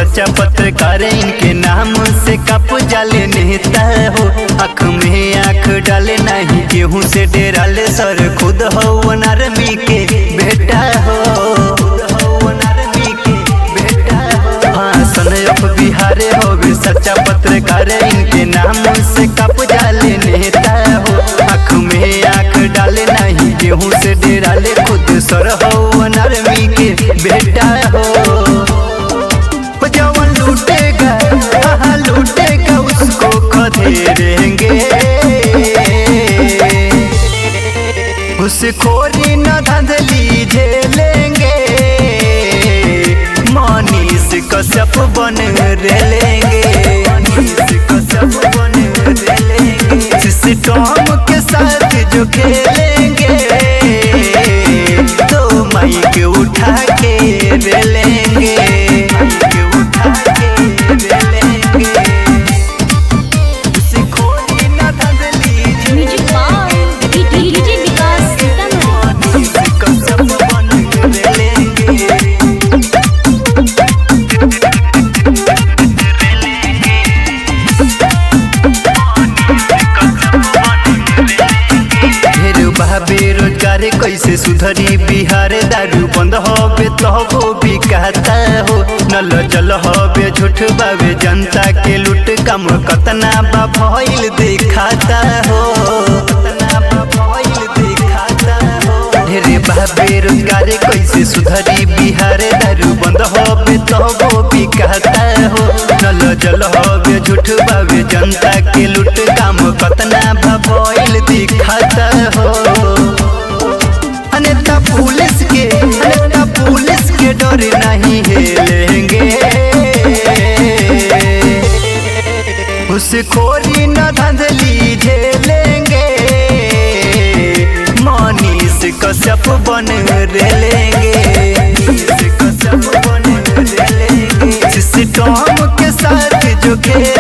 सच्चा पत्रकार इनके नाम से कप जाले नेता हो आँख में आँख डाले नहीं गेहूं से डेराले सर खुद हो आर्मी के बेटा हो हाँ सनयप बिहारे हो भी सच्चा पत्रकार इनके नाम से कप जाले नेता हो आँख में आँख डाले नहीं गेहूं से डेराले खुद सर हो आर्मी के बेटा हो जवन लूटेगा हाँ लूटेगा उसको खदेड़ेंगे घुसखोरी न धंधली झेलेंगे मनीष कश्यप बन रेलेंगे मनीष कश्यप बन रेलेंगे सिस्टम के साथ जो खेलेंगे तो माइक उठा के रेलेंगे माइक उठा के रेलेंगे घुसखोरी न धंधली music by DJ Vikas Sitamarhi Manish Kashyap बन रेलेंगे ढेर बा बेरोजगार कैसे सुधरी बिहार दारू बंद होबे तबो बिकाता हो नल जल होबे झूठ बाबे जनता के लूट कम कतना बा भइल दिखाता हो कतना बा भइल दिखाता हो ढेर बा बेरोजगार कैसे सुधरी बिहार दारू बंद होबे तबो बिकाता हो नल जल होबे झूठ बाबे जनता के लूट काम कतना बा भइल दिखाता हो अनेता पुलिस के अनेता पुलिस के डर नहीं हिलेंगे घुसखोरी न धंधली झेलेंगे मनीष कश्यप बन रेलेंगे मनीष कश्यप बन रेलेंगे सिस्टम के साथ जो खेल